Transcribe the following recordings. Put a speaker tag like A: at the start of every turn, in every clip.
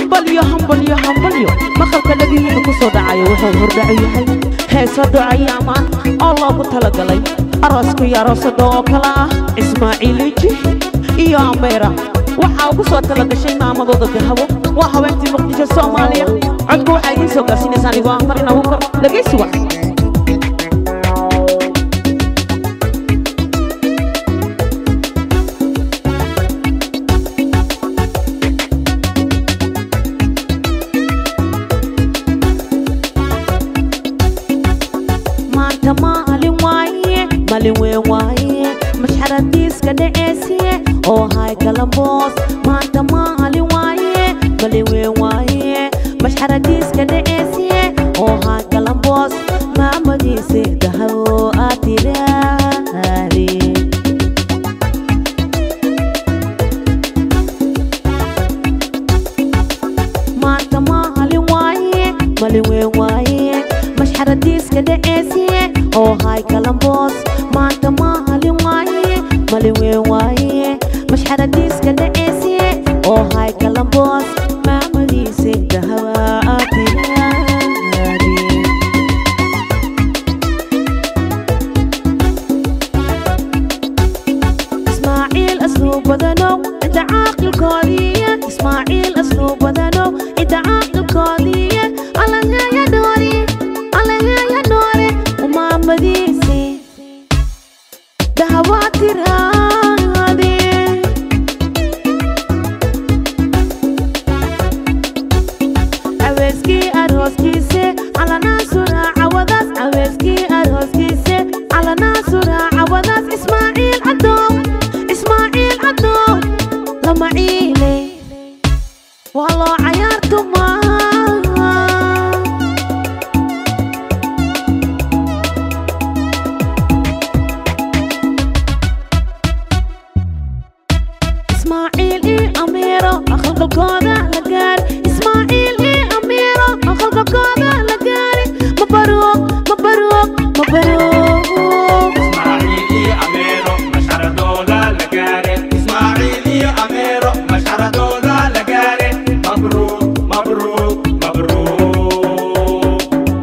A: hambalyo hambalyo hambalyo maqalka dhagihiina ku soo dhacayo wuxuu hordhacu yahay heeso ducayaamaan oo loogu talagalay arooska iyo aroosada oo kale ah ismaaciiliji iyo ameera waxaa ugu soo talagashay maamadooda dahabo waa haweentii muqdisho soomaaliya codku waxaa idiin soo gaarsiinaysaa anigoo ah marin abuukar dhegaysi wac maanta maalin waaye maalin weyn waaye mashxaradiiska dheceesiye oo hay galamboos maanta maalin waaye maalin weyn waaye mashxaradiiska dheceesiye oo hay galamboos maamadiisa dahabo aad tiraahdi maanta maalin waaye maalin weyn waaye mashxaradiiska dheceesiye oo hay galamboos maanta maalin waaye maalin weyn waaye mashxaradiiska dheceesiye oo hay galamboos maamadiisa dahaba aad tiraahdi ismaaciil asluub badanow inta caaqilkoodiiya ismaaciil asluub badanow inta caaqilkoodiiya alahaya dhoori alahaya dhoore umaamadiisi dahawaa tiraade aweeskii arooskiise calanaa suraaca wadaas aweeskii arooskiise calanaa suraaca wadaas ismaaciil cadow ismaaciil cadow lama ciile waa loo cayaartumaa ismaaciil ii amiiro aqalgalkooda la gaari ismaaciil ii amiiro aqalgalkooda la gaari mabaruuq mabaruuq mabaruuq
B: Ismaaciil iyo Ameero masharadooda la gaare Ismaaciil iyo Ameero masharadooda la gaare Mabruuk mabruuk mabruuk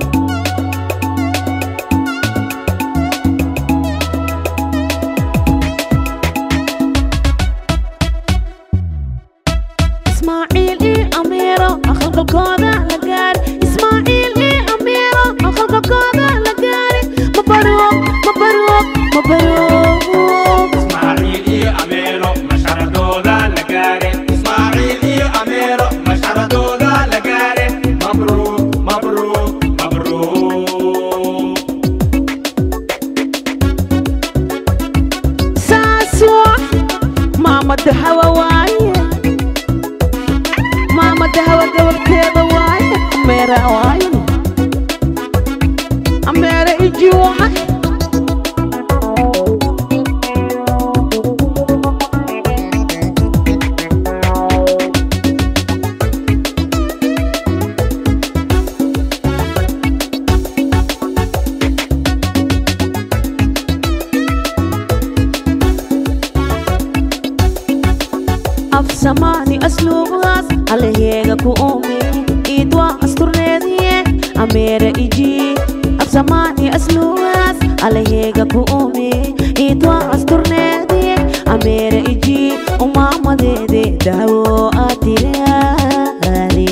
A: ismaaciil ii amiiro aqalgalkooda la gaari ismaaciil ii amiiro aqalgalkooda la gaari mabaruuq mabaruuq mabaruuq
B: Ismaaciil iyo Ameero masharadooda la gaare Ismaaciil iyo Ameero masharadooda la gaare Mabruuk mabruuk mabruuk
A: saasoo maamada hawa waaye maamada hawa gabarteeda waaye ameera waaye ameera iji waaye afsamaani asluubaas alaheega ku uumi iidwaa asturneediye ameera iji afsamaani asluubaas alaheega ku uumi iidwaa asturneediye ameera iji umaamadeede daawo aad tiraadi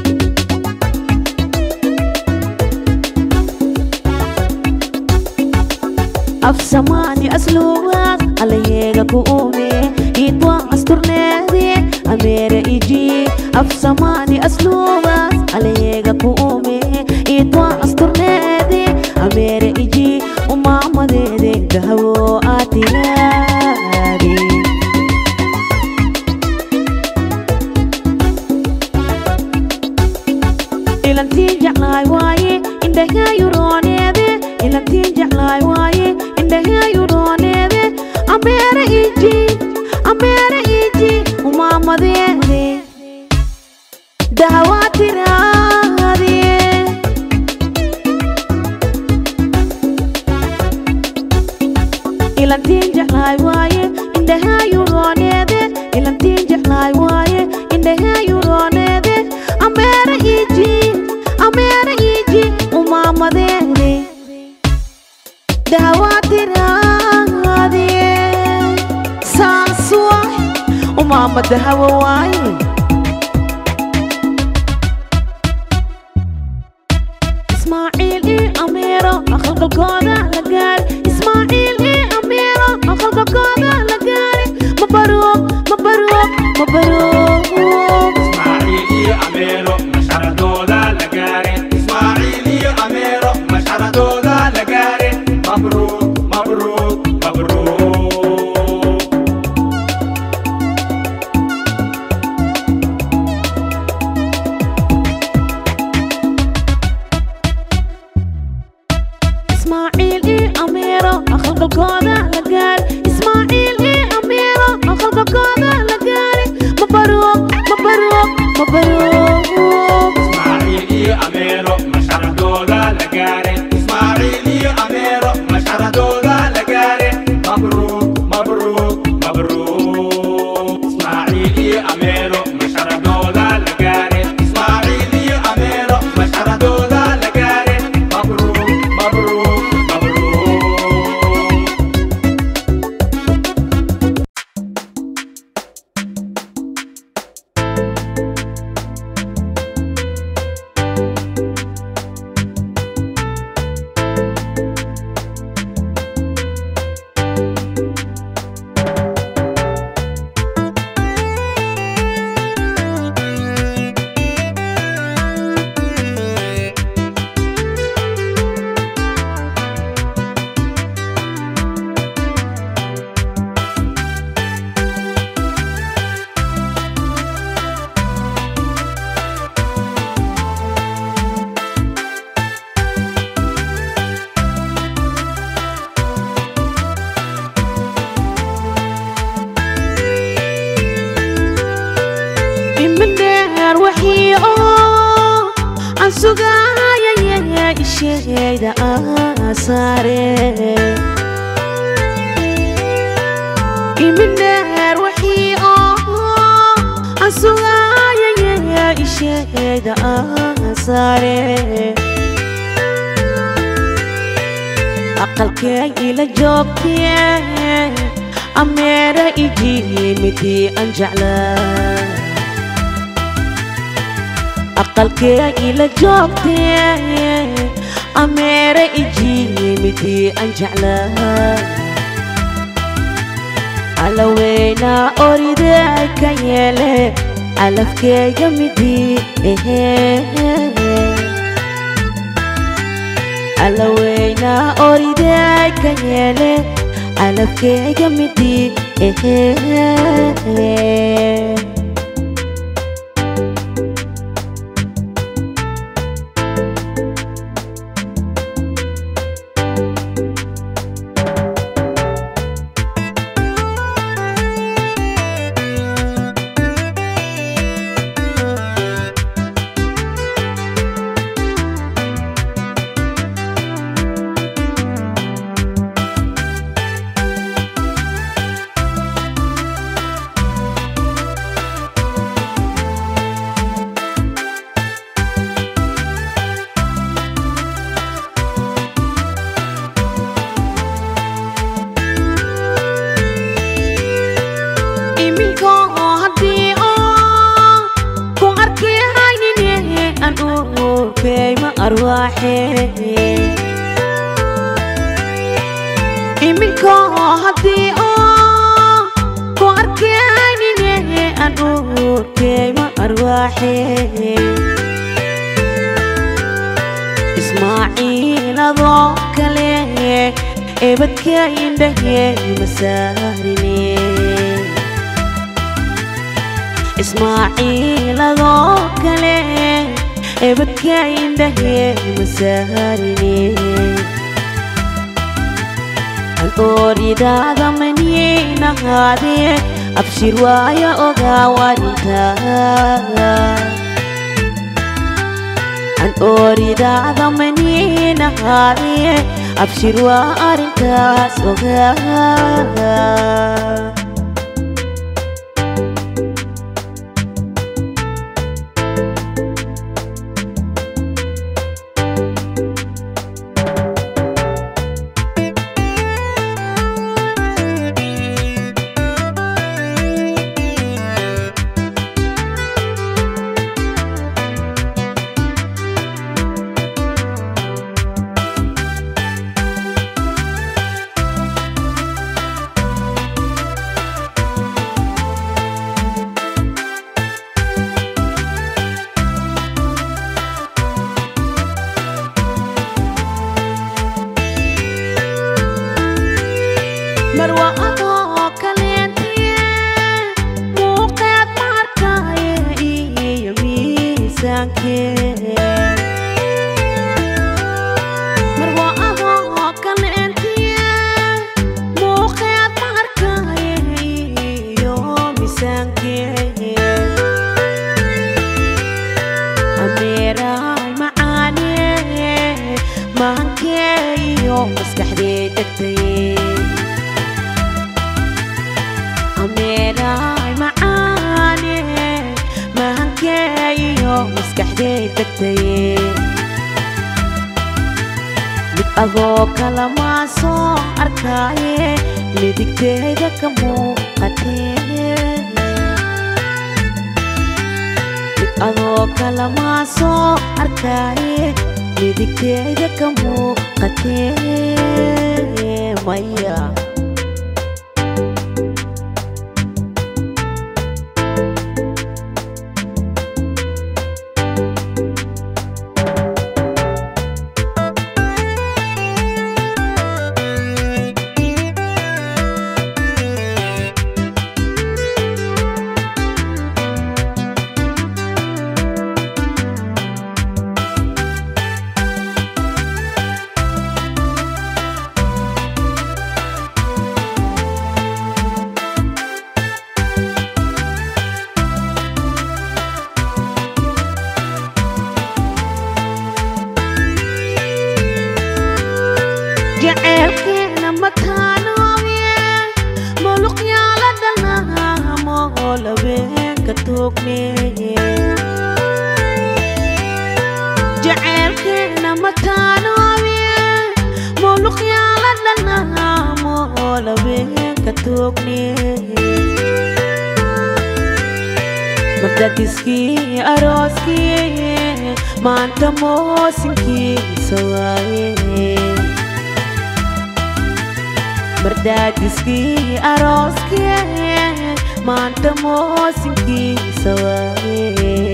A: afsamaani asluubaas alaheega ku uumi iidwaa asturneediye ameera iji afsamaani asluubaas alaheega ku uumi iidwaa asturneediye ameera iji umaamadeede dahwo aad tiraadi ilantiin jeclaay waaye indhahayurooneede ilantiin jeclaay waaye indhahayurooneede ameera iji ameera iji umaamadeede dahawaa tiraadiye ilantiin jeclaay waaye indhahayurooneede ilantiin jeclaay waaye indhahayurooneede waa madahawo waaye ismaaciil ii ameero aqalgalkooda la gaari ismaaciil ii ameero aqalgalkooda la gaari mabaruuq mabaruuq mabaruuq
B: Ismaaciil iyo Ameero masharadooda la gaare Ismaaciil iyo Ameero masharadooda la gaare Mabruuk mabruuk mabruuk
A: ismaaciil ii ameero aqalgalkooda la gaari ismaaciil ii ameero aqalgalkooda la gaari mabaruuq mabaruuq mabaruuq
B: Ismaaciil iyo Ameero masharadooda la gaare Ismaaciil iyo Ameero masharadooda la gaare Mabruuk mabruuk mabruuk Ismaaciil iyo Ameero masharadooda la gaare Ismaaciil iyo Ameero masharadooda la gaare Mabruuk mabruuk mabruuk
A: imindheer wixii oo aan sugaayaya isheeda asaare imindheer wixii oo aan sugaayaya isheeda asaare aqalkee ila joogtee ameera ijimidii aan jeclaa aqalkee ila joogtee ameera ijimidii aan jeclaa alaweyna oridee ka yeele calafkeega midii ehee alaweyna oridee ka yeele calafkeega midii ehee iminka oo haddii oo ku arki haynine aan urkeyma arwaaxe iminka oo haddii oo ku arki haynine aan urkeyma arwaaxe ismaaciiladoo kale ebadka indhahe masaarine ismaaciiladoo kale ebadka indhahe masaarine an ooridaada maniinahaadee abshir waaya ogaa warintaa an ooridaada maniinahaadee abshir waa arrintaas ogaa miisaankee marwo ahoo kaleentiye muuqeed ma arkaaye iyo miisaankee ameeraay macaane maankee iyo maskaxdee degtay ameeraay macaane maankee iyo maskaxdee degtay mid adoo kala maa soo arkaaye midigteeda ka muuqatee mid adoo kala maa soo arkaaye midigteeda ka muuqatee maya jaceylkeena mataanooye muluqyaala dhalnaamo labeenka toogneeye jaceylkeena mataanooye muluqyaala dhalnaamo labeenka toogneeye mardadiskii arooskii maanta moosinkiisa waaye mardaadiskii arooskee maanta moosinkiisa waaye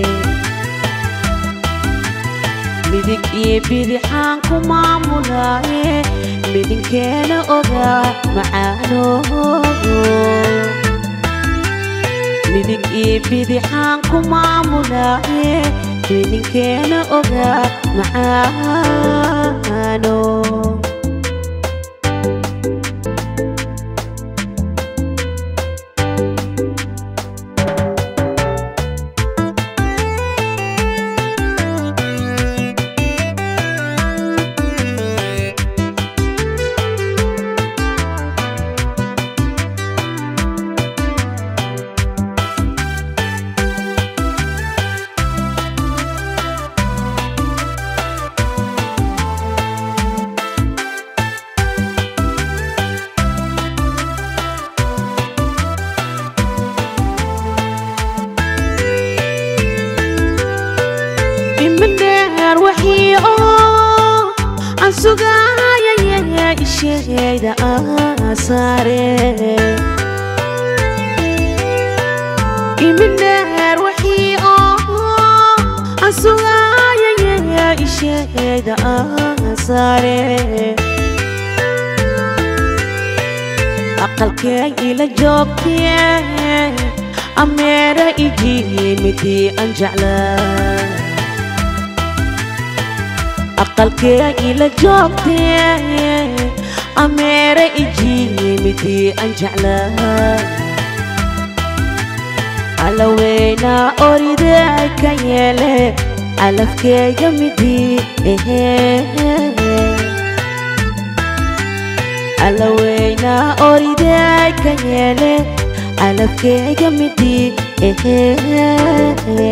A: midig iyo bidixaan ku maamulaaye midinkeena ogaa macaano midig iyo bidixaan ku maamulaaye midinkeena ogaa macaano imidheer wixii oo aan sugaayayaya isheeda aasaare imidheer wixii oo aan sugaayayaya isheeda aasaare aqalkee ila joogtee ameera ijimidii aan jeclaa aqalkee ila joogtee ameera ijimidii aan jeclaa alaweyna oridee ka yeele calafkeega midii ehee alaweyna oridee ka yeele calafkeega midii ehee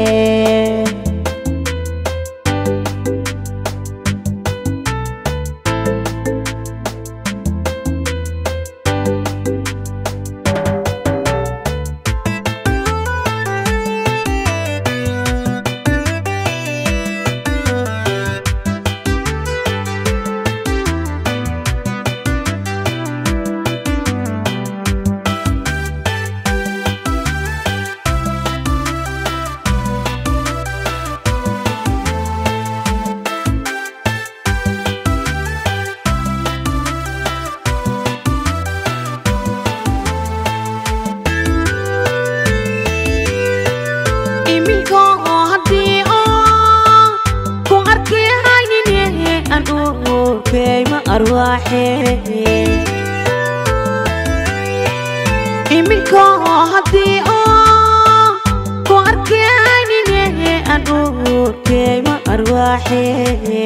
A: arwaaxee iminka haddii oo ku arkaynine aan urkeyma arwaaxee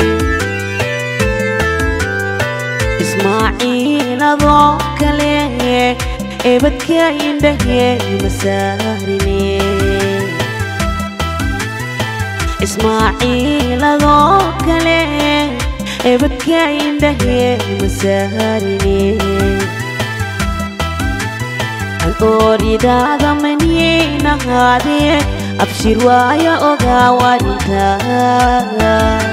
A: ismaaciiladoo kale ebadka indhahe masaarine ismaaciiladoo kale ebadka indhahe masaarine an ooridaada maniyeynahaadee abshir waaya ogaa warintaa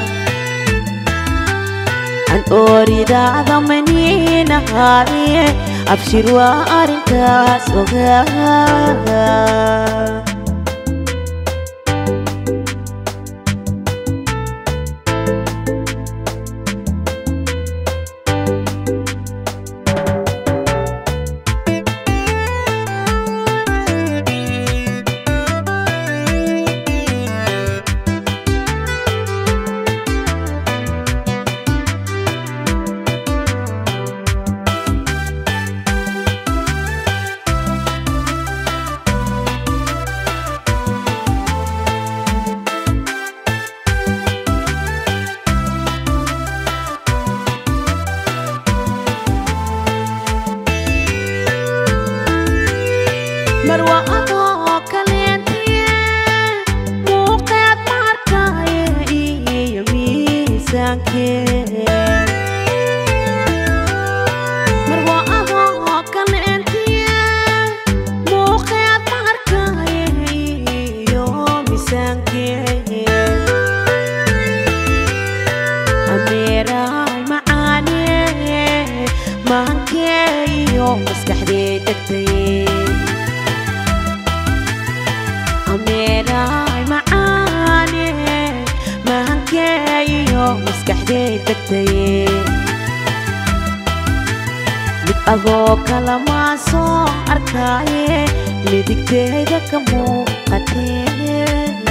A: an ooridaada maniyeynahaadee abshir waa arrintaas ogaa marwa adoo kaleentiye muuqeed maarkaaye iyo miisaankee marwa adoo kaleentiye muuqeed maarkaaye iyo miisaankee ameeraay macaane maankee iyo maskaxdee degtay ameeraay macaane maankee iyo maskaxdee degtay mid adoo kala maa soo arkaaye midigteeda ka muuqatee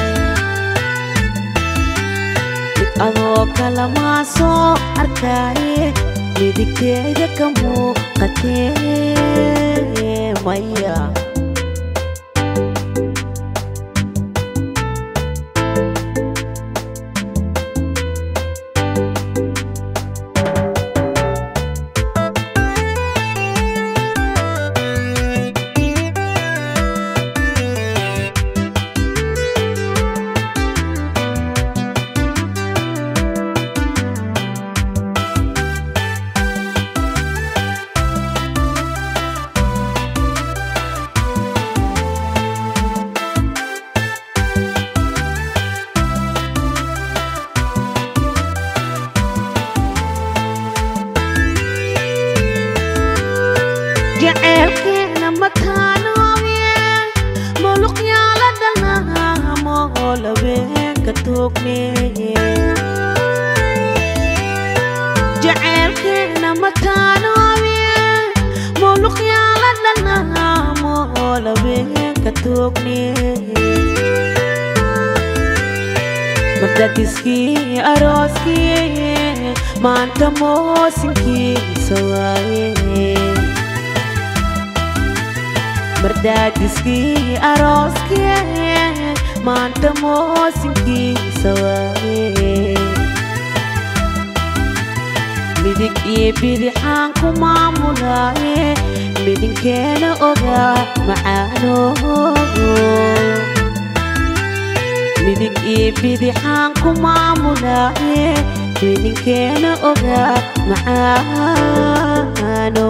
A: mid adoo kala maa soo arkaaye midigteeda ka muuqatee maya jaceelkeena mataanooye muluqyaala dhalnaamo labeenka toogne jaceelkeena mataanooye muluqyaala dhalnaamo labeenka toogne mardadiskii arooskii maanta moosinkiisa waaye mardaadiskii arooskee maanta moosinkiisa waaye midig iyo bidixaan ku maamulaaye midinkeena ogaa macaano midig iyo bidixaan ku maamulaaye midinkeena ogaa macaano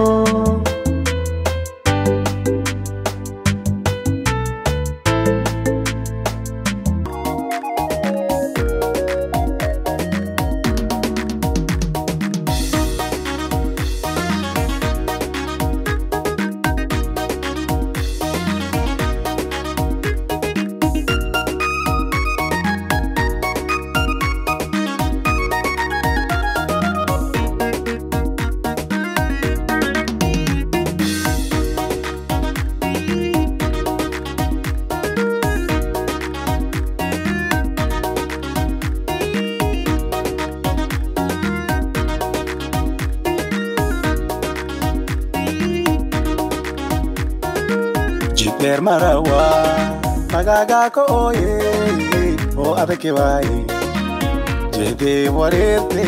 C: marawa magaga ko oye o adake waye jede warete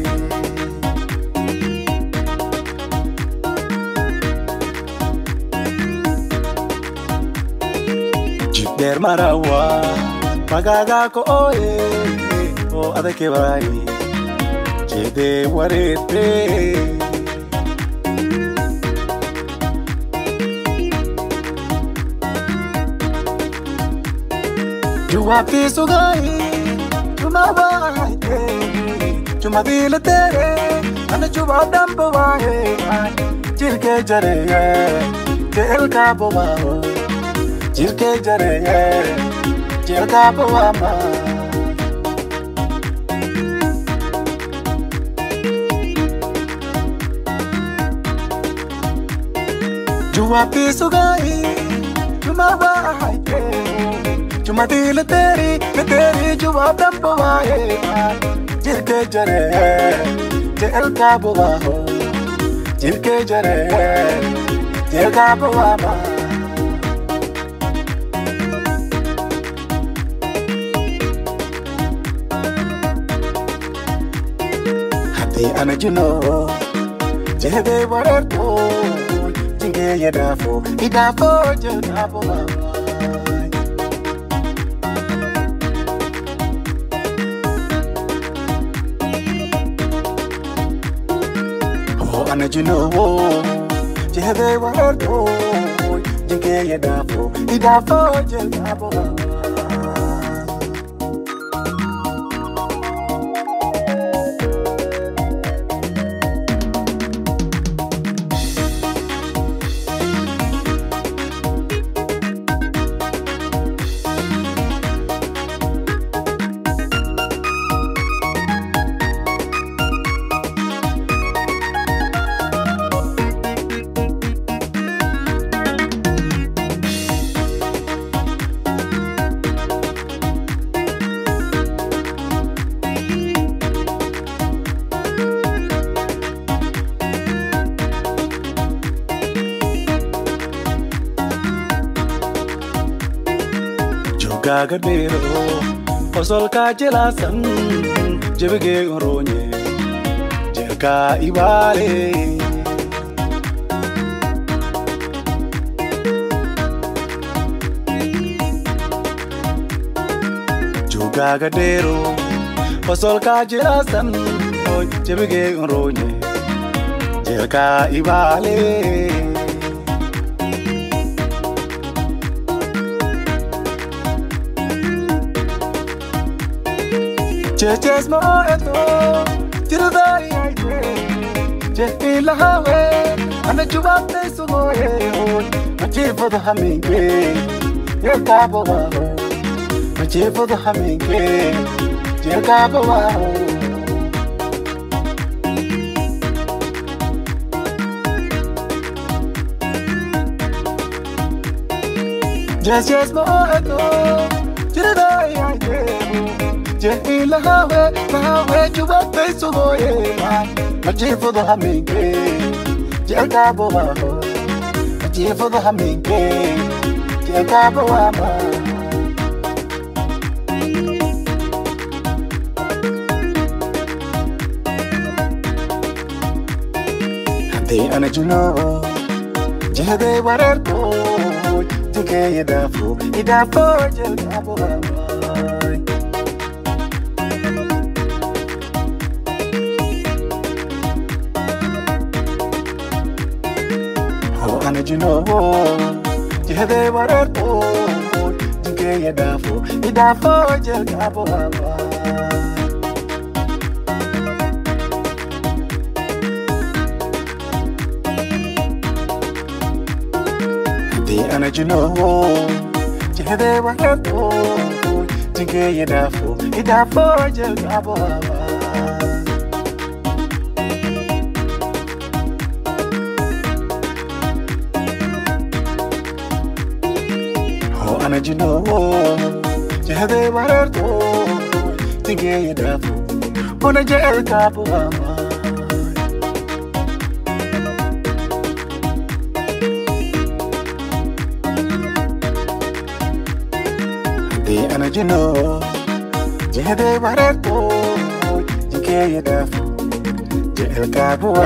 C: jibber marawa magaga ko oye o adake waye jede warete Juma piso gai, juma waite, juma dil tere, ane juma dampo wae, jirke jare ye, jel ka bowa ho, jirke jare ye, jel ka bowa ma. Juma piso gai, juma waite, Cuma dil teri, ke teri jawab dan bawaye Jirke jare, jel ka bawa ho Jirke jare, jel ka bawa ma Hati ana juno, jebe warer to Jinge ye dafo, idafo jel ka bawa ana juno jebe wardo jinke ye dafo idafo je dafo gagadero Osol ka jelasan jebege oronye Jerka ibale Gagadero Osol ka jelasan jebege oronye Jerka ibale Cheches mo eto, tirudai aite. Chehi lahawe, ane jubab te sumoye hoy. Machi fod haminge, ye kabo waho. Machi fod haminge, ye kabo waho. Cheches mo eto, tirudai aite. Jehi lahawe, lahawe juba peso boye Majifu do haminge, jeka bo waho Majifu do haminge, jeka bo wama Hante ana juno, jehde warer to Jike yedafo, idafo jeka bo wama ana juno jehde warer to jinke ye dafo idafo jel kabo baba di ana juno jehde warer to jinke ye dafo idafo jel kabo baba ana juno jehde warer to jinke ye dafo ona jel kabo baba haddii ana jino jihaday wareerto jinkeeya dhaafo jecelkaabuwa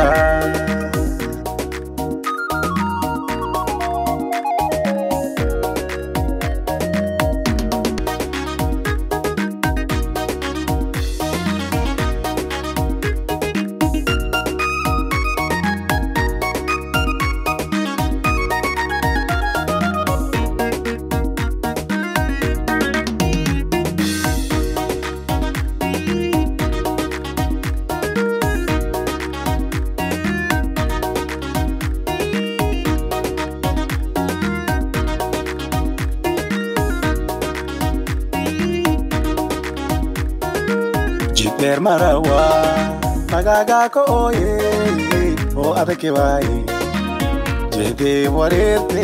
C: jidheer marawa magaagaa ka ooye oo adagi waaye jeedee wareerte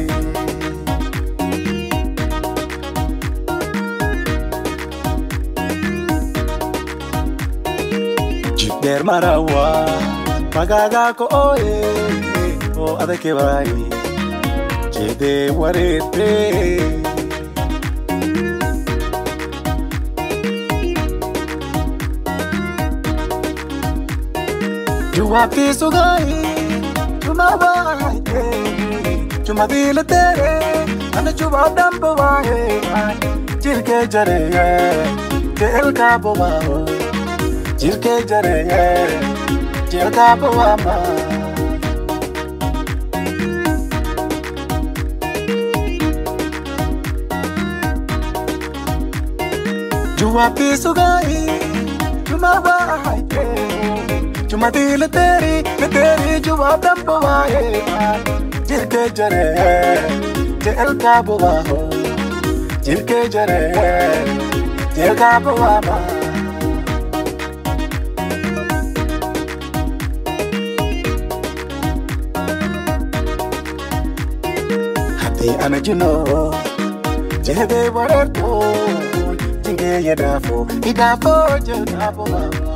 C: jidheer marawa magaagaa ka ooye oo adagi waaye jeedee wareerte jawaabtii sugay jumabaaye jumadiila tere ana jubaab dhamba waaye jirkee jareeye jeelkaabowaao jirkee jareeye jeelkaabowaama jawaabtii sugay jumabaaye jumadila teri ne teri jawab damba waaye jirke jare jel kaabo waaho jirke jare jel kaabo waama haddii ana jino jehebe wareerto jinge yadaafo idaafo jel kaabo waama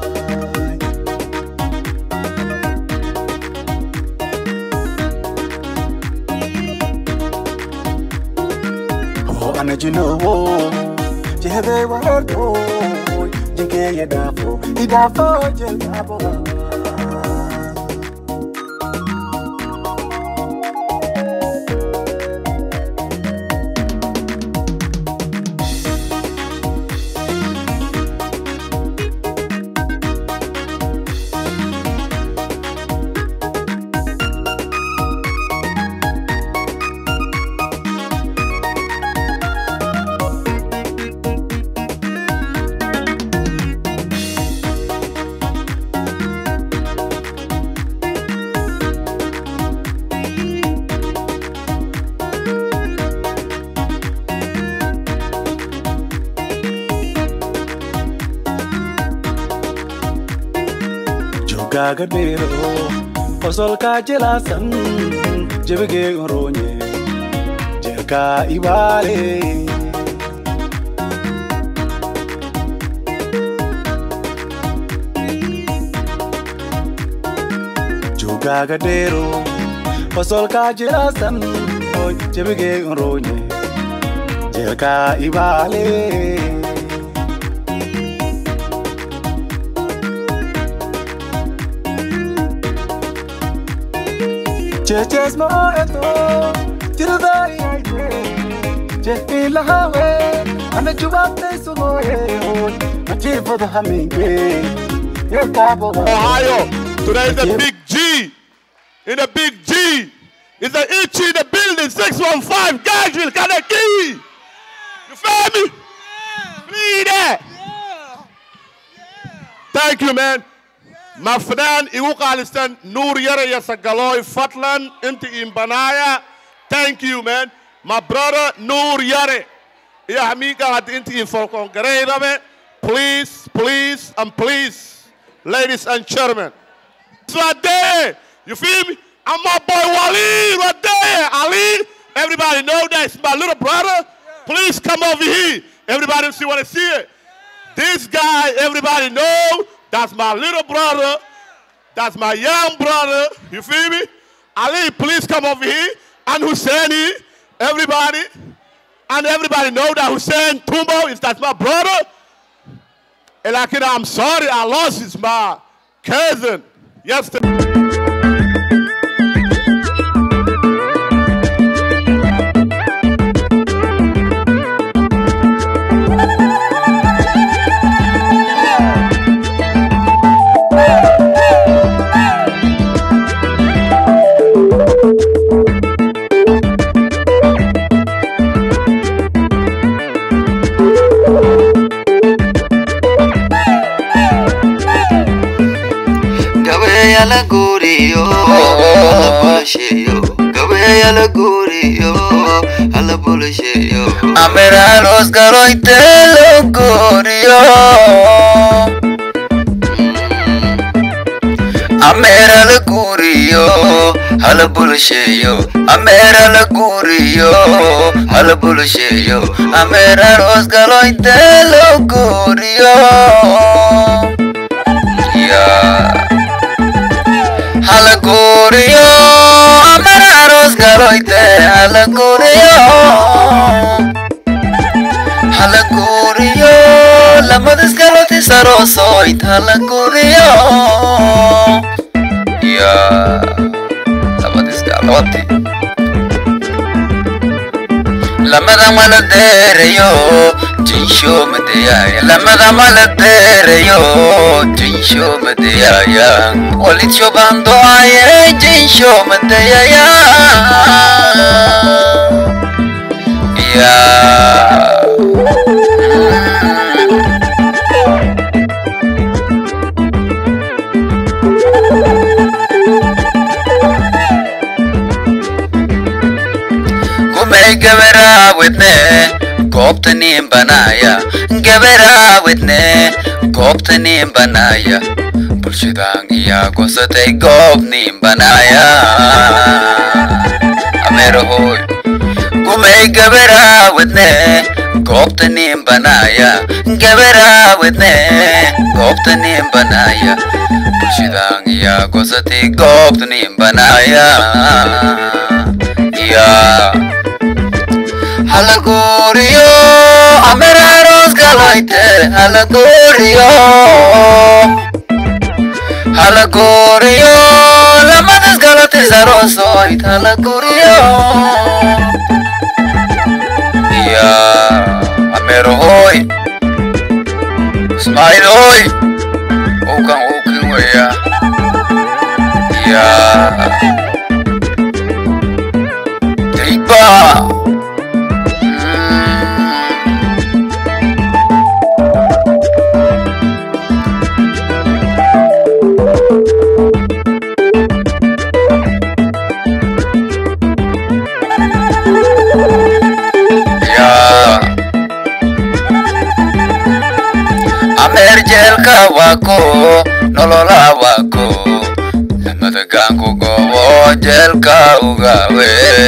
C: ana jinowo jehebe wardo jinke ye dafo idafo jel dabo jogaga dero osolka jelasan jebege oronye jerka ibale jogaga dero osolka jelasan jebege oronye jerka ibale Cheches mo eto tiradai aite Chehi lahawe ana jubab te suno ye Achi fod haminge Ye kabo
D: Ohio. Today is the big G. In the big G. Is the Ichi in the building. 615 Gageville, Kaneki. You feel me? Read that. Thank you, man. Ma fadaan igu qaalistan nuur yara iyo sagalooy fatlan inta imbanaya thank you man my brother nuur yare iyo hamiinkan hadda inta infolkoon garayrabe please please and please ladies and gentlemen it's right there you feel me I'm my boy Waleed right there Ali everybody know that it's my little brother please come over here everybody see want to see it this guy everybody know that's my little brother. That's my young brother. You feel me? Ali, please come over here. And Husseini, everybody. And everybody know that Hussein Tumbo is that's my brother. And like, you know, I'm sorry, I lost his my cousin yesterday.
E: gabeeya la guuriyo hala bulasheeyo gabeeya la guuriyo hala bulasheeyo ameralos galoyte lo guuriyo amera la guuriyo hala bulasheeyo amera la guuriyo hala bulasheeyo ameralos galoyte lo guuriyo yeah. Halaguriyo amararos galoite halaguriyo Halaguriyo lamadis galote sarosoit halaguriyo Ya lamadis galote lamada mala dereyo jinsho madeyaya lamada mala dereyo jinsho madeyaya walitcho bando aye jinsho madeyaya ya kumay gabaraawedne goobtaniin banaaya gabaraawedne goobtaniin banaaya bulshadaan iyaa gosatay goobniin banaaya ameerahoy kumay gabaraawedne goobtaniin banaaya gabaraawedne goobtaniin banaaya bulshadaan iyaa gosatay goobtaniin banaaya yaa Halaguriyo, ameraros galoite, halaguriyo. Halaguriyo, lamadas galote zarosoit, halaguriyo. Ya, amero hoy. Ismail hoy. Ukan ukin weya. Ya. Tripa. Ya Amer jelka wako nolola wako Lamada gangu gowo jelka ugawe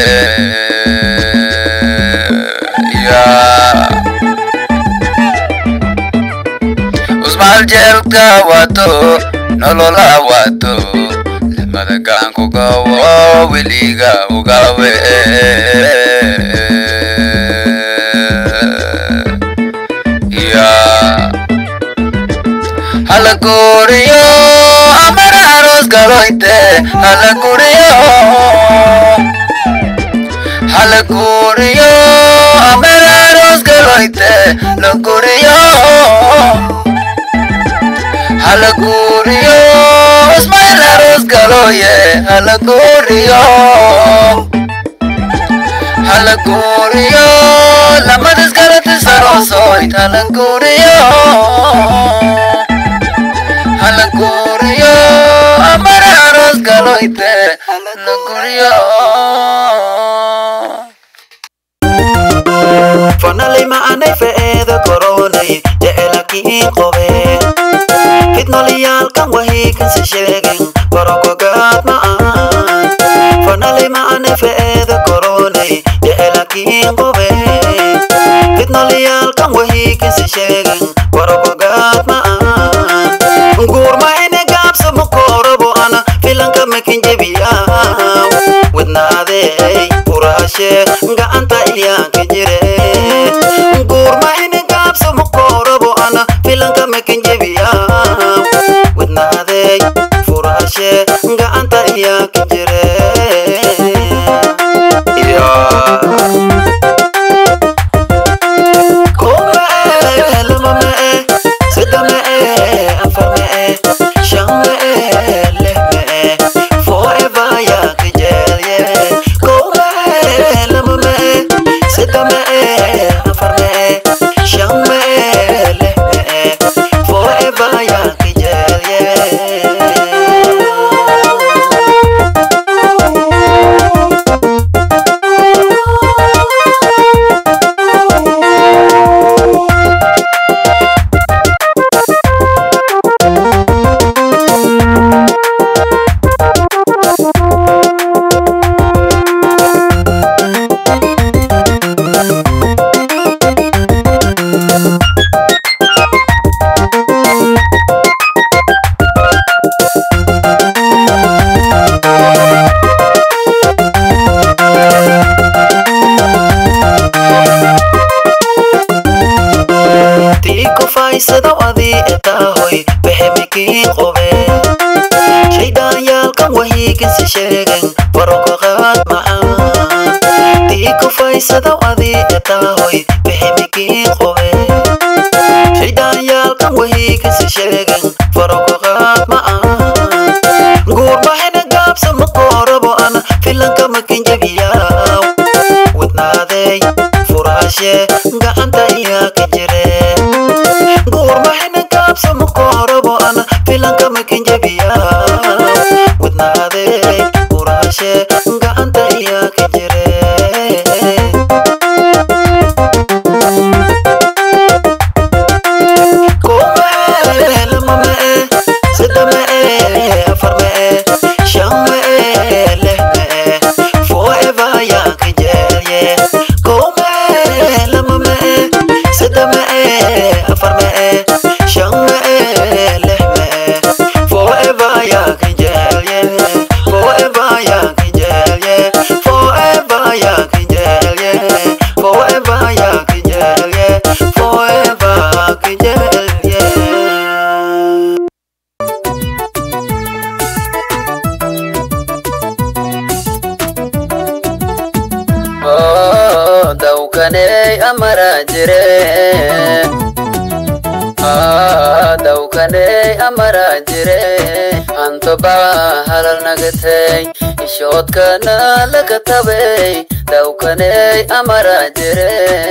E: Ya Usmal jelka wato nolola wato Lamada gangu gowo wiliga ugawe Ya Halaguriyo amararos galoite Halaguriyo Halaguriyo amararos galoite Laguriyo Halaguriyo Ismail aros galoye Halaguriyo Halaguriyo Lamadas galote sarosoit Halaguriyo Halaguriyo Amararos galoite Halaguriyo
F: fanalay maanay fe'eeda koronay jecelakiin qobe fitnolayaalkan wahiikansi sheegen korokogaad ma'an fanalay maanay fe'eeda koronay jecelakiin qobe fitnolayaalkan wahiikansi sheegen korokogaad ma'an guurma ine gaabsa mukoorobo ana filanka makin jebiyaa wadnaadey uraashe gacanta iyaanka jire kufaysado adii etaahoy bexemikii qobe shaydhaanyaalkan wahiiginsi sheegen faroko qaad macaan tii kufaysado adii etaahoy bexemikii qobe shaydhaanyaalkan wahiiginsi sheegen faroko qaad macaan guurmahina gaabsa makoorabo ana filanka makinjabiyaa wadnaaday furaashe gacanta iyaa ka jire guurmahina gaabsa makoorabo ana filanka makinjabiyaa wadnaaday furaashe gacanta iyaa ka jire Forever, yeah, forever, yeah.
E: Oh, dawkaney amara jire Ah, dawkaney amara jire anto baa halal nagatay ishoodkana laga tabay dawkaney amara jire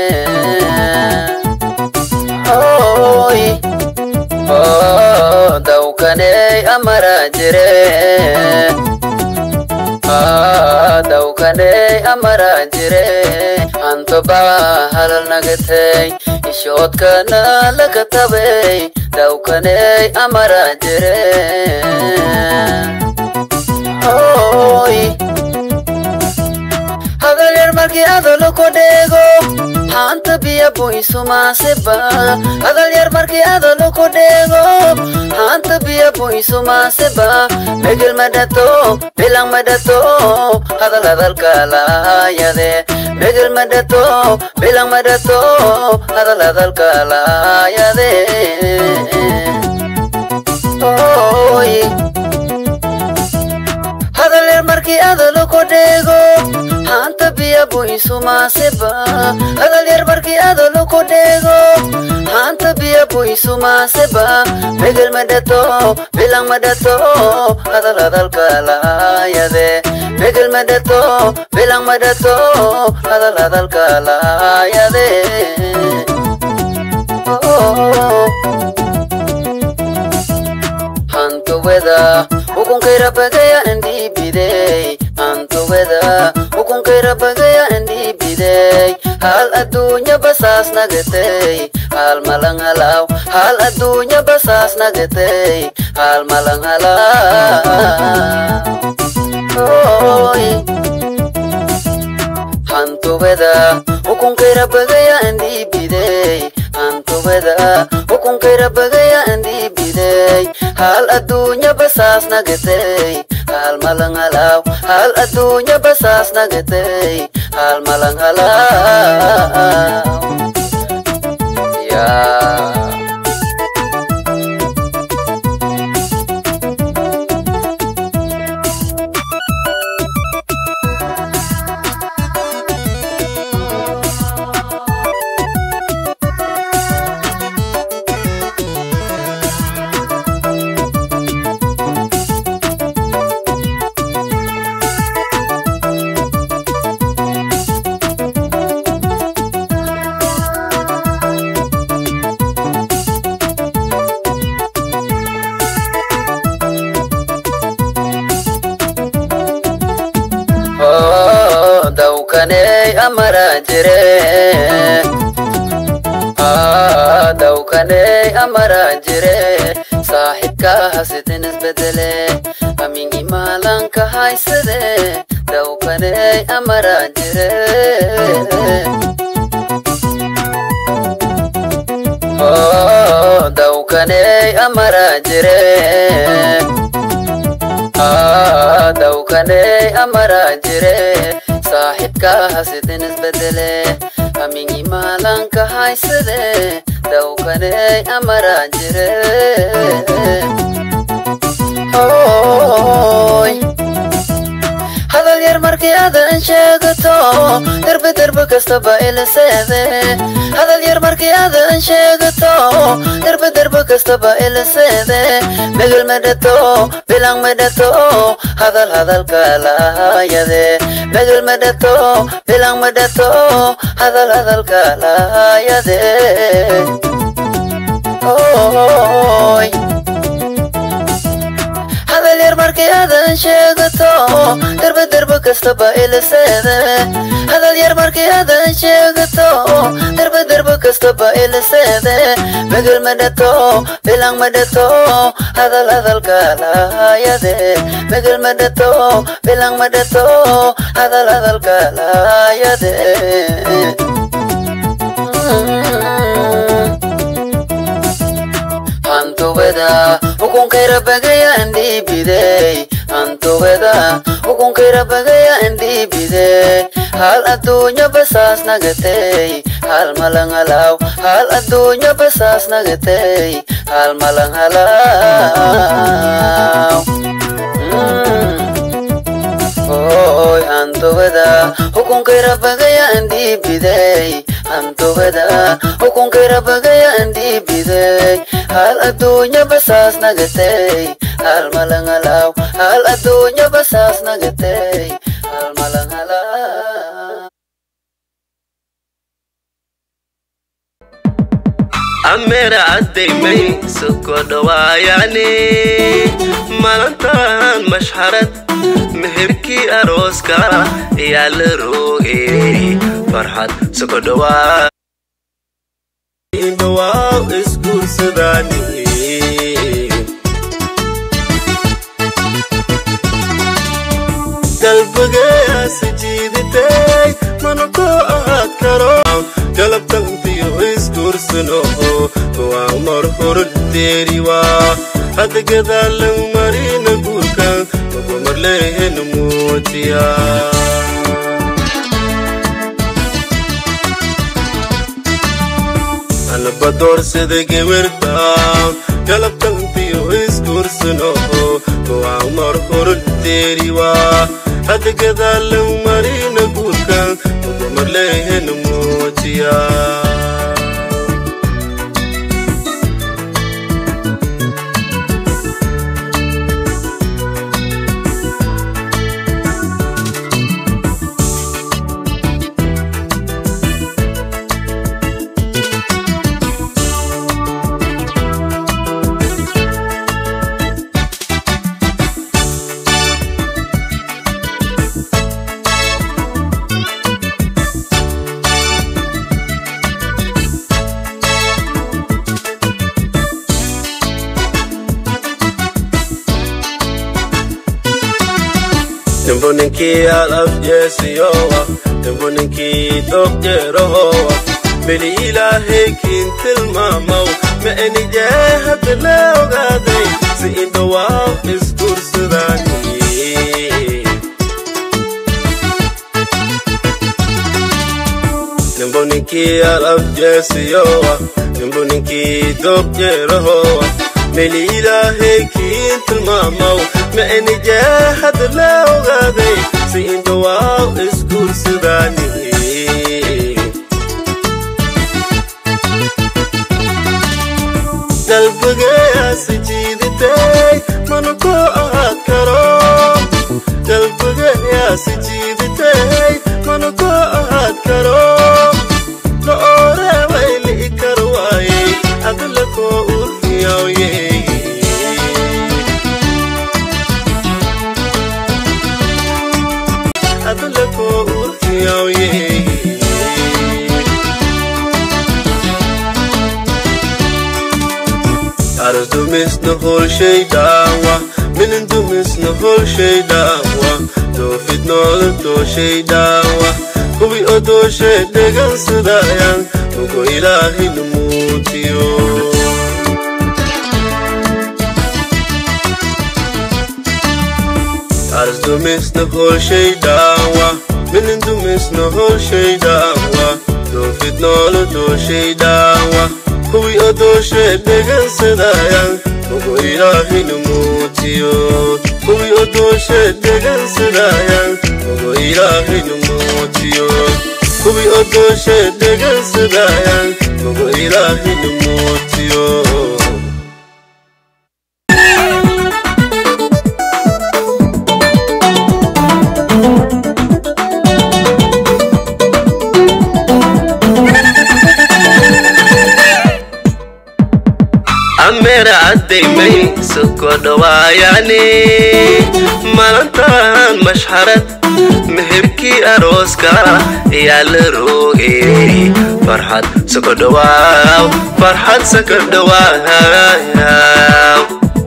E: Oy, oh, dawkaney amara jire Ah, dawkaney amara jire anto baa halal nagatay ishoodkana laga tabay dawkaney amara jire Oy, hadal yar markii adalo ku dheego haanta biya buisumaaseba hadal yar markii adalo ku dheego haanta biya buisumaaseba megel madato bilang madato hadal hadalkalaayade megel madato bilang madato hadal hadalkalaayade Oy. hadal yar markii adalo ku dheego haanta biya buisumaaseba hadal yar markii adalo ku dheego haanta biya buisumaaseba megel madato bilang madato hadal hadalkalaayade megel madato bilang madato hadal hadalkalaayade oh. hantoweda ukunkayra bagaya andhibidey hantoweda ukunkayra bagaya andhibidey hal adduunya basaas nagatay hal malang halaw hal adduunya basaas nagatay hal malang halaw Oy. hantoweda ukunkayra bagaya andhibidey hantoweda ukunkayra bagaya andhibidey hal adduunya basaas nagatay hal malang halaw hal adduunya basaas nagatay hal malang halaw yeah. Oh, dawkaney amara jire Ah, dawkaney amara jire saaxibka hasidin isbedele amingi maalanka haysade dawkaney amara jire Oh, dawkaney amara jire Ah, dawkaney amara jire saaxibka hasidin isbedele amingi maalanka haysade dawkaney amaraa jire Hooy. hadal yar markii aadan sheegato derbe derbe kastaba ilaseede hadal yar markii aadan sheegato derbe derbe kastaba ilaseede megel medhato bilang medhato hadal hadalka laayade megel medhato bilang medhato hadal hadalka laayade Oy. hadal yar markii aadan sheegato derbe derbe kastaba ilaseede hadal yar markii aadan sheegato derbe derbe kastaba ilaseede megel medhato bilang medhato hadal hadalka laayade megel medhato bilang medhato hadal hadalka laayade hantubeda hukunkayra bagaya ndibidey hantubeda hukunkayra bagaya ndibidey hal adduunya basaas nagatey hal malangalaw hal adduunya basaas nagatey hal malangalaw Oy hantubeda hukunkayra bagaya ndibidey hantubeda hukunkayra bagaya ndibidey hal adduunya basaas nagatey hal malangalaw hal adduunya basaas nagatey hal malangalaw
G: amera addaymay soko dhawaayane malantaan mashxarad meherkii arooska ayaa la roogay farxad soko dhawaa dhawaaw isguursadaani galbagayaasi jiidatay mana koo ahaad karo galabtantiyo isguursano waa mar hor deeriwaa hadda gadaalan marina guurkan magumar leehen muujiya anaba doorsada gewerta galabtantiyo isguursano waa mar hor deeriwaa hadda gadaalan marina guurkan magumar leehen muujiya Tembo ninkii alaf jeesiyowa Tembo ninkii dogjeerohowa Beli ilaahay kiin tilmaamaw Ma eni jee hadda la ogaaday Si indhawaaw isguursadaani Tembo ninkii alaf jeesiyowa Tembo ninkii dogjeerohowa Beli ilaahay kiin tilmaamaw Ma eni jee hadda la ogaaday Si indhawaaw isguursadaani qalbigayaasi jiidatay mana koo ahaad karo qalbigayaasi jiidatay mana koo ahaad karo la ooreeway li'i kar waayey adla koo urfiyawye adla koo urfiyawye Aras dumisna hol shay daawa Minin dumisna hol shay daawa Doofid noola doo shay daawa Kuwi oo doo shay dhegan sidaayan Mugo ilaahi numuutiyo Aras dumisna hol shay daawa Minin dumisna hol shay daawa Doofid noola doo shay daawa kuwii odooshe dhegansadayaan ugu ilaahaynu muutiyo kuwii odooshe dhegansadayaan ugu ilaahaynu muutiyo kuwii odooshe dhegansadayaan ugu ilaahaynu muutiyo ameera caddaymay soko dhawaayaane maalintan mashxarad meherkii arooska ayaa la roogay farxad soko dhawaaw farxad soko dhawaaw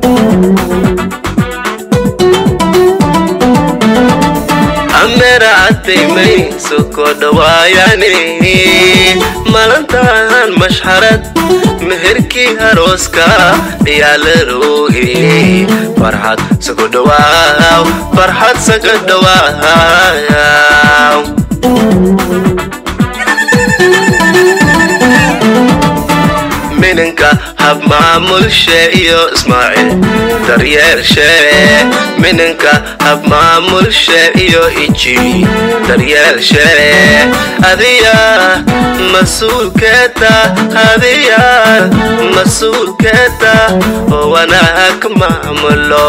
G: ameera caddaymay soko dhawaayaane maalintan mashxarad meherkii arooska ayaa la roogay farxad soko dhawaaw farxad soko dhawaaw mininka hab maamulshe iyo ismaaciil daryeelshe mininka hab maamulshe iyo iji daryeelshe adiya mas-uulkeeta adiya mas-uulkeeta oo wanaag maamulo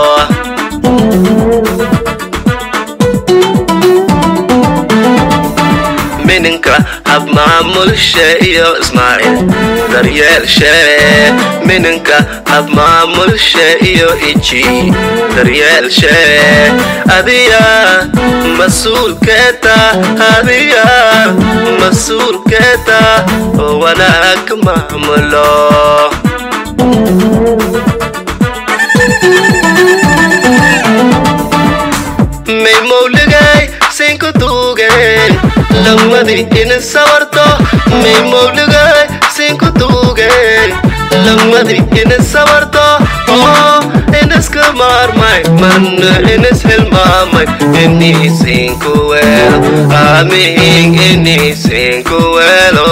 G: mininka hab maamulshe iyo ismaaciil daryeelshe mininka hab maamulshe iyo iji daryeelshe adiya mas-uulkeeta adiya mas-uulkeeta oo wanaag maamulo may mawligay sinku tuugeen lamadii ina sawarto may mawligay sinku tuugeen lamadii ina sawarto oo inaska maarmay marna inas hilmaamay inii sinku weel amiin inii sinku weelo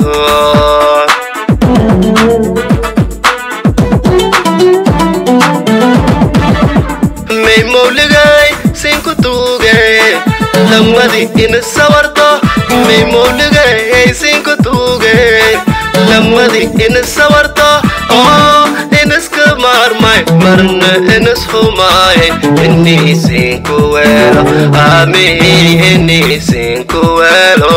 G: may mawligay sinku tuugeen lamadii ina sawarto may mawligay sinku tuugeen lamadii ina sawarto oo inaska maarmay marna inas humaay inii sinku weelo amiin inii sinku weelo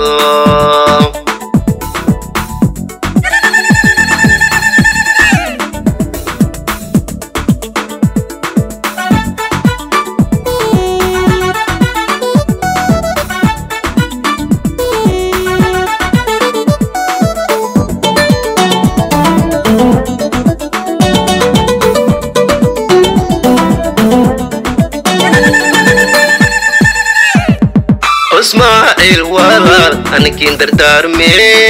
G: ismaaciil walaal anikiin dardaarme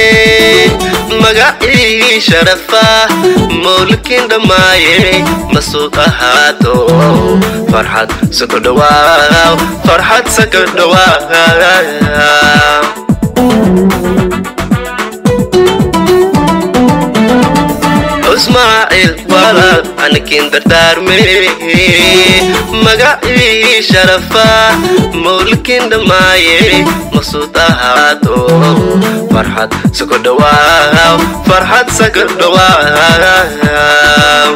G: magacii sharafa mawlikiin dhammaaye masuud ahaato farxad soko dhawaaw farxad soko dhawaaw ismaaciil walaal anikiin dardaarme magacii sharafa mawlikiin dhammaaye masuud ahaato farxad soko dhawaaw farxad soko dhawaaw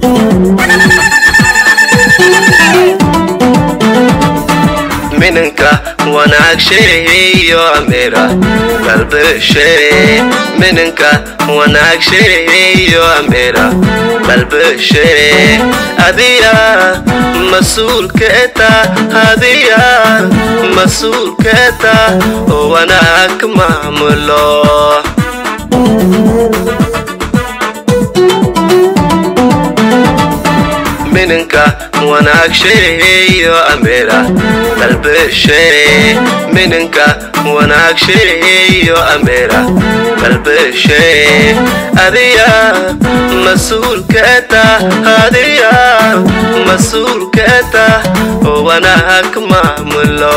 G: mininka wanaagsheeyo amira qalbishe mininka wanaagsheeyo amira qalbishe adiya mas-uulkeeta adiya mas-uulkeeta oo wanaag maamulo mininka wanaagsheeyo amira qalbishe mininka wanaagsheeyo amira qalbishe adiya mas-uulkeeta adiya mas-uulkeeta oo wanaag maamulo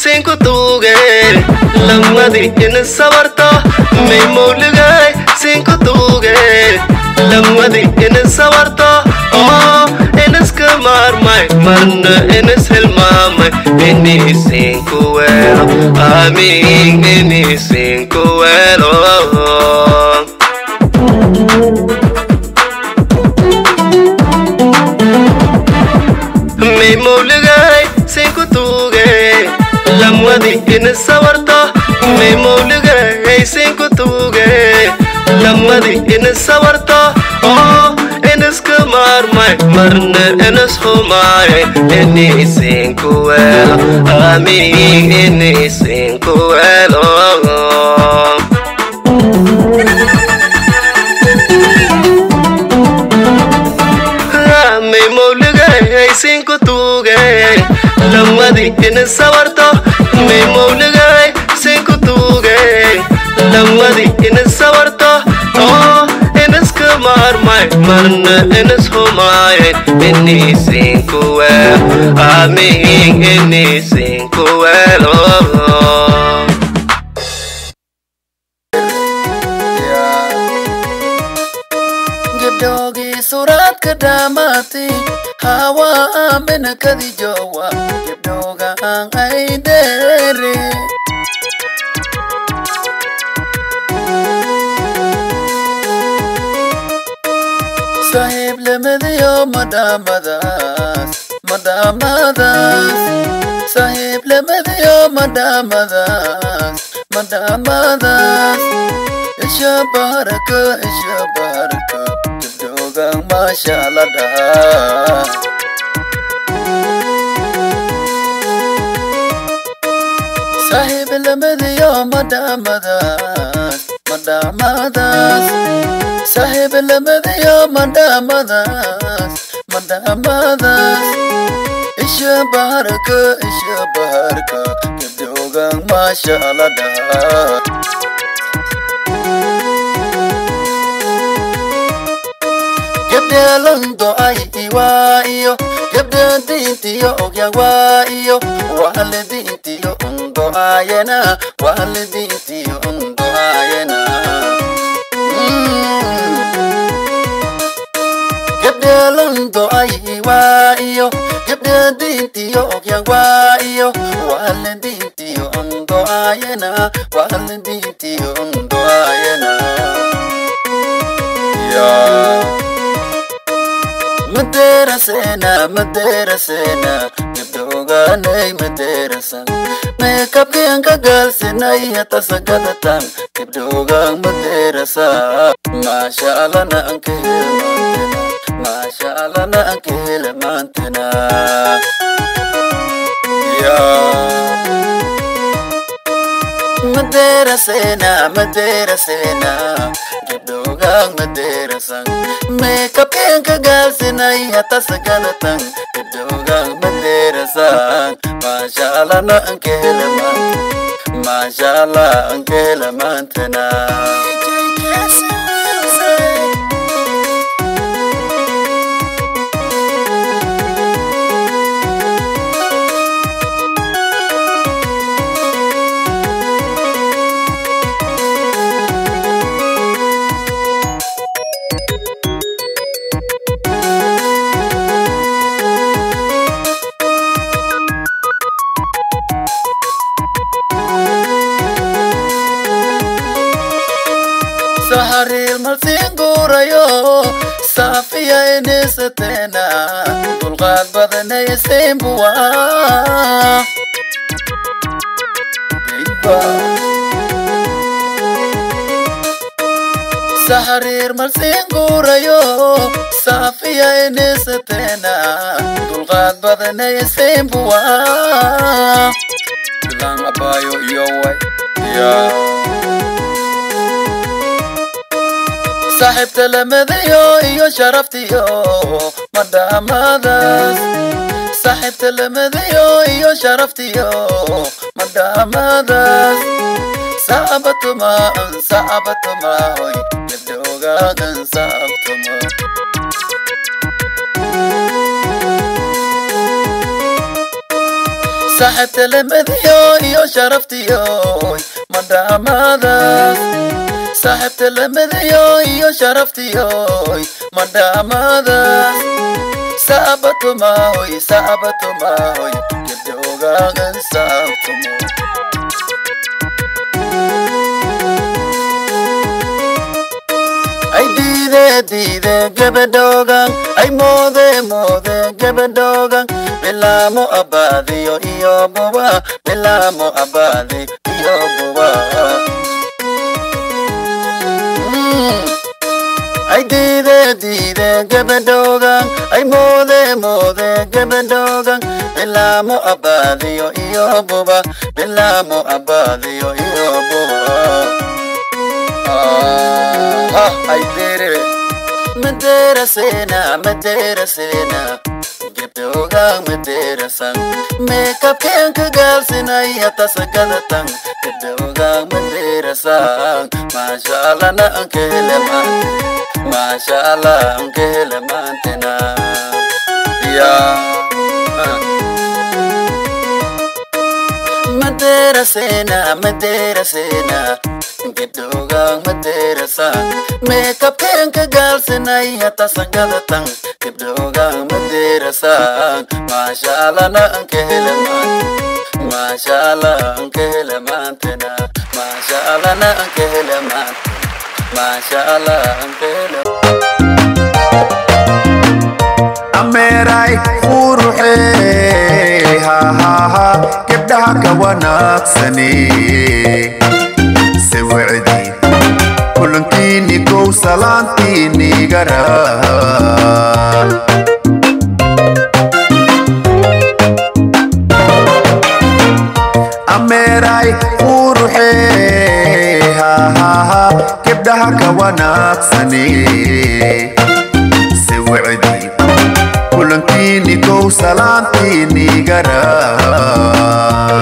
G: sinku tuuge lamadi in sawarto may mawligay sinku tuuge lamadi in sawarto oo inaska maarmay marna inas hilmaamay ini sinku weelo amiin ini sinku weelo may mawligay sinku tuuge lamwadi ina sawarto may mawligay sinku tuuge lamwadi ina sawarto oo inaska maarmay marna inas humaaye ini sinku weelo amiin ini sinku weelo may mawligay sinku tuuge lamadi ina sawarto may mawligay sinku tuuge lamadi ina sawarto oo inaska maarmay marna inas humaaye ini sinku weel amiin ini sinku weelo
E: gabdhoogii suraadka dhaamaatay hawa aamina kadi joowa gabdhoogaan ay dheere saaxiib lamadiyo madhaamadaas madhaamadaas saaxiib lamadiyo madhaamadaas madhaamadaas isha baharaka isha baharaka gabdhoogaan maasha la dhahaa saaxiib lamadiyo madhaamadaas madhaamadaas saaxiib lamadiyo madhaamadaas madhaamadaas isha baharka isha baharka gabdhoogaan maasha la dhahaa gabdheelando ay iwaa'iyo gabdhe diintiyo ogyan waa'iyo wahale diintiyo undo aayena wahale diintiyo undo aayena gabdheelando ay iwaa'iyo gabdhe diintiyo ogyan waa'iyo wahale diintiyo undo aayena wahale diintiyo undo aayena yeah. maderasena maderasena gabdhoogaanay maderasan meekabkianka gaalsinay hatasagadatan gabdhoogaan maderasa maasha allana ankehelmaantena maasha allana ankehelmaantena maderasena maderasena gabdhoogaan maderasan meekabkianka gaalsinay hatasagadatan gabdhoogaan maderasan maasha allana ankehelmaantena maasha allah ankehelmaantena saharil malsiin guurayo saafiya inisateena dulqaad badanaysiinbuwa saharir malsiin guurayo saafiya inisateena dulqaad badanaysiinbuwa bilaan abaayo iyo way yeah. saaxiibta lamadayo iyo sharaftiyo madhaamadaas saaxiibta lamadayo iyo sharaftiyo madhaamadaas saabatuma saabatuma hoy gabdhoogaan saabtuma saaxiibta lamadiyo iyo sharaftiyoy madhaamaadaas saaxiibta lamadiyo iyo sharaftiyoy madhaamaadaas saabatumahoy saabatumahoy gebdhogaagan saabtumo ay diide diide gabadhoogan ay moode moode gabadhoogan bilaamo abaadiyo iyo buba bilaamo abaadi iyo buba Mm. ay diide diide gabadhoogan ay moode moode gabadhoogan bilaamo abaadiyo iyo buba bilaamo abaadiyo iyo buba Ah, ay dere Madera sena, madera sena Gebdoga madera sang Makeup ken kagal sina yata sagadatan Gebdoga madera sang Masha Allah na ang keleman Masha Allah ang keleman tena Yeah ah. Madera sena, madera sena Gibdogang madera sa Makeup ken kagal sinay hata sangalatang Gibdogang madera sa Masha Allah na ang kehelaman Masha Allah ang kehelaman tena Masha Allah na ang kehelaman Masha Allah ang kehelaman
H: ameeray quruxee hahaha gabdhaha ka wanaagsane se wacdi kulankiini kow salaantiini garaa ameeray quruxee hahaha gabdhaha ka wanaagsane se wacdi kulankiini kow salaantiini garaa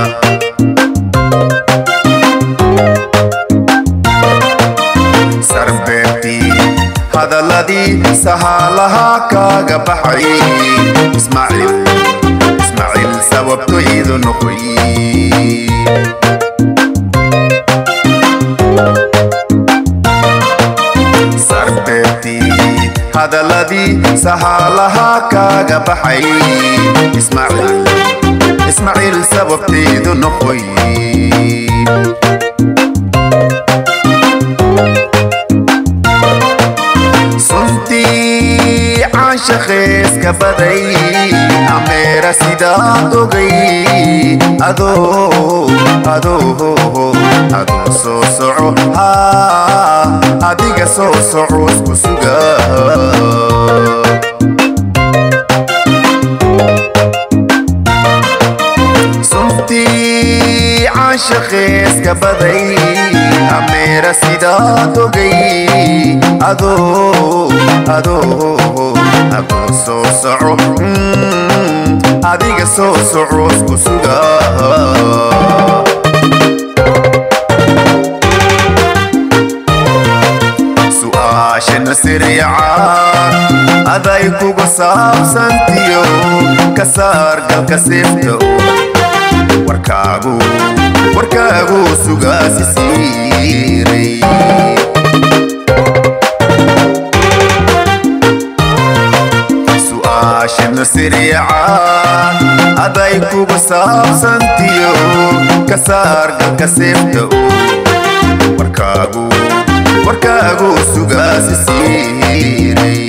H: sarbeebtii hadaladii sahaalahaa kaaga baxay ismaaciil ismaaciil sababto iidu noqoy sarbeebtii hadaladii sahaalahaa kaaga baxay ismaaciil ismaaciil sababteedu noqoy suntii caanshaqeeska baday ameera sidaad ogay adoo adoo adoo soo soco haa adiga soo soco isku suga suntii caanshaqeeska baday ameera sidaad ogay adoo adoo adoo soo soco mm, adiga soo soco isku suga su'aashana siriicaan aday kuga saabsantiyo ka saar galka seefta warkaagu warkaagu sugaasi siiray su'aashana siriicaan aday kuga saabsantiyo ka saar galka seefta warkaagu warkaagu sugaasi siiray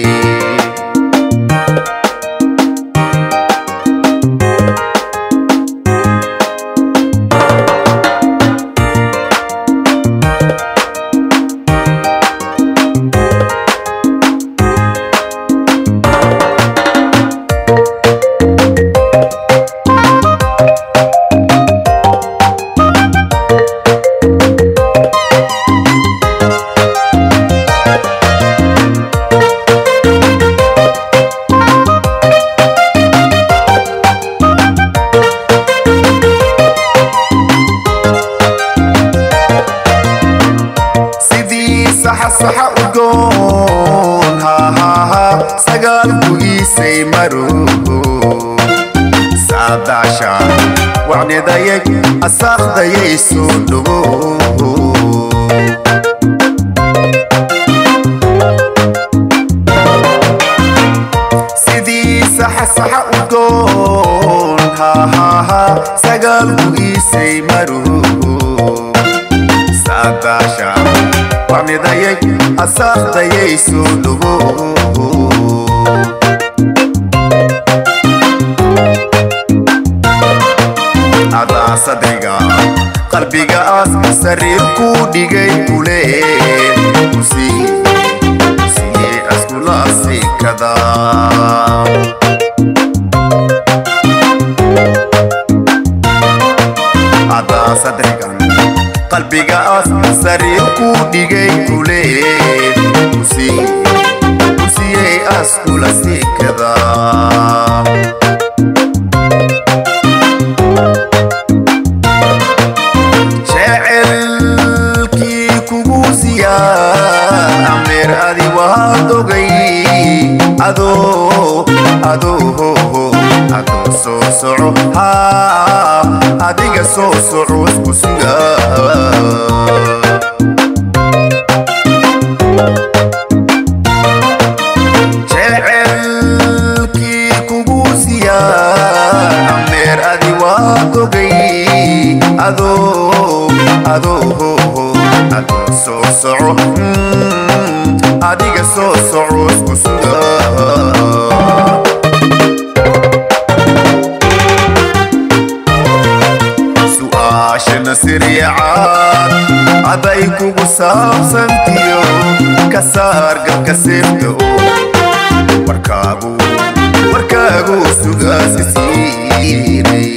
H: saadaasha wacnidayay asaaqdayay soo dhowo sidii saxasaxa u doon hahaha sagaalku iisay maruhu saadaasha wacnidayay asaaqdayay soo dhowo adaa sadriga qalbigaas sariir ku dhigay kuleen siye askula sikada adaa sadriga qalbigaas sariir ku dhigay kuleen siye askula sikada jecelkii kugu siyaa ameer adi waad ogay adoo adoo adoo soo soco haa adiga soo soco isku suga jecelkii kugu siyaa ameer adi waad ogay adoo adoo adoo soo soco mm, adiga soo soco isku suga su'aashana siriicaad aday kugu saabsantiyo ka saar gabka seefta warkaagu warkaagu sugaasi siiray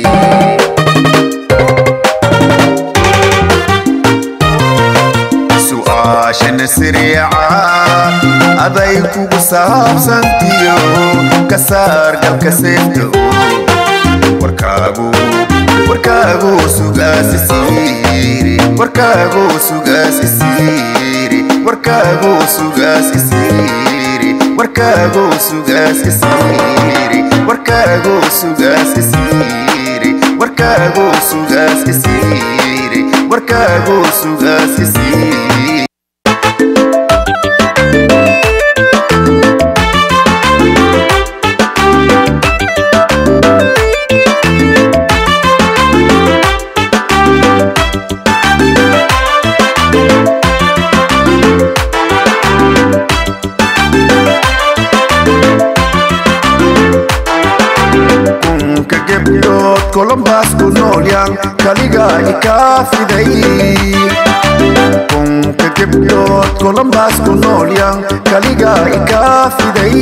H: su'aashana siriicaad aday kugu saabsantiyo ka saar galka seefta warkaagu warkaagu sugaasi siiri warkaagu sugaasi siiri warkaagu sugaasi siiri warkaagu sugaasi siiri warkaagu sugaasi siiri warkaagu sugaasi siiri warkaagu sugaasi siiri kunka gebdhood kolombaas ku noolyaan kaliga ikaa fiday kunka gebdhood kolombaas ku noolyaan kaliga ikaa fiday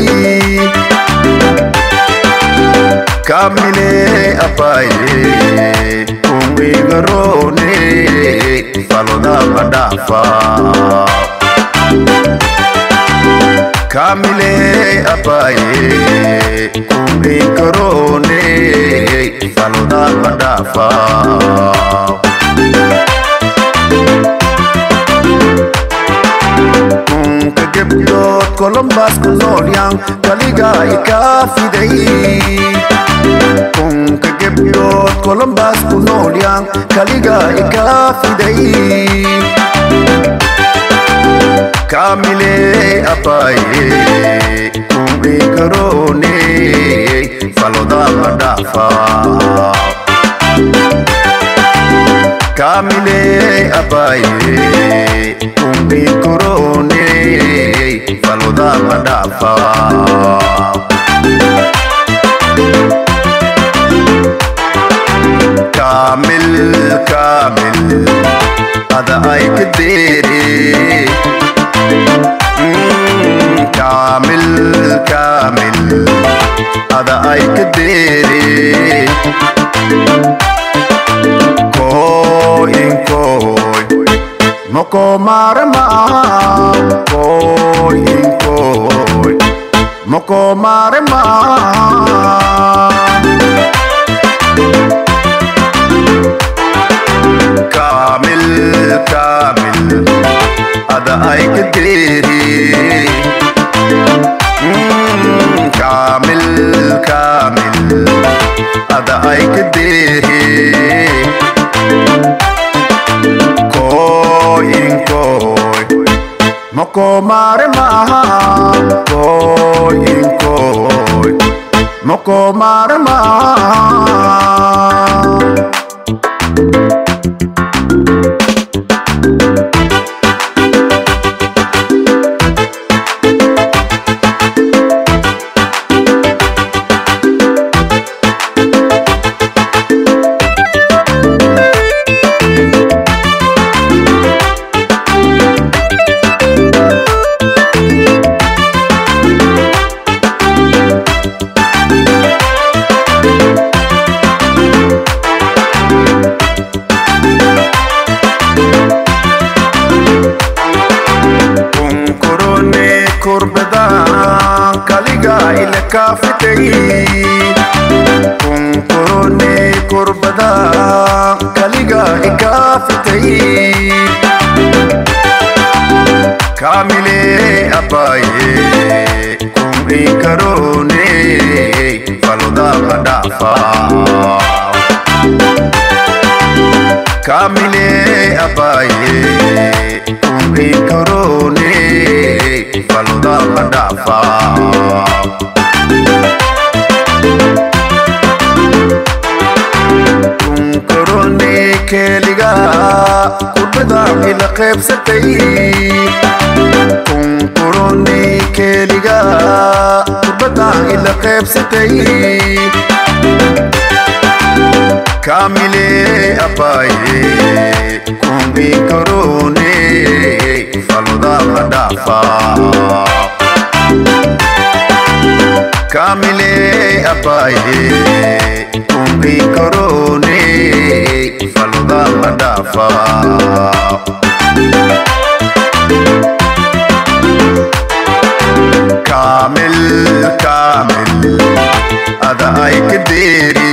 H: kamile abaye kunwigaroone faloda madhafa kamile abaye kunwigaroone faloda madhafa kunka gebdhood kolombaas ku noolyaan kaliga ikaa fiday kunka gebdhood kolombaas ku noolyaan kaliga ikaa fiday kamile abaye kunwigaroone faloda madhafa kamile abaye kunwigaroone faloda madhafa kamil kamil ada ay kadere Mm, kamil kamil ada ay kadere koin koy moko marma koin koy moko marma kamil kamil ada ay kadiri Mm, kamil kamil ada ay moko marma koy inkoy moko marma kunkurone kurbada kaliga ile kafitay kunkurone kurbada kaliga ikafitay kamile abaye kun inkarone faloda madafa kamile abaye kumbi korone faloda madafa kunkorone keliga kurbada ila qeybsatay kunkorone keliga kurbada ila qeybsatay kamile abaye kumbi korone faloda madafa kamile abaye kumbi korone faloda madafa kamil kamil ada ay kediri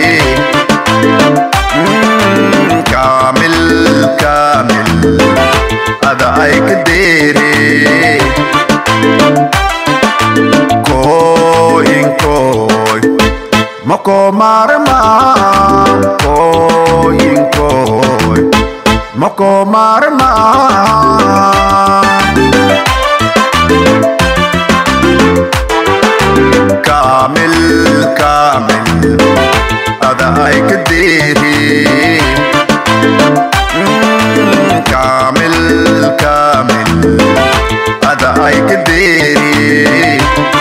H: Mm, kamil kamil ada ay kediri koy koy moko marma koy koy moko marma kamil kamil ada ay kediri Mm, kamil kamil ada ay kediri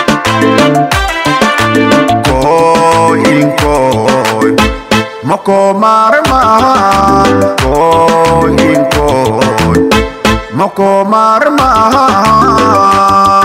H: koy koy moko marma koy koy moko marma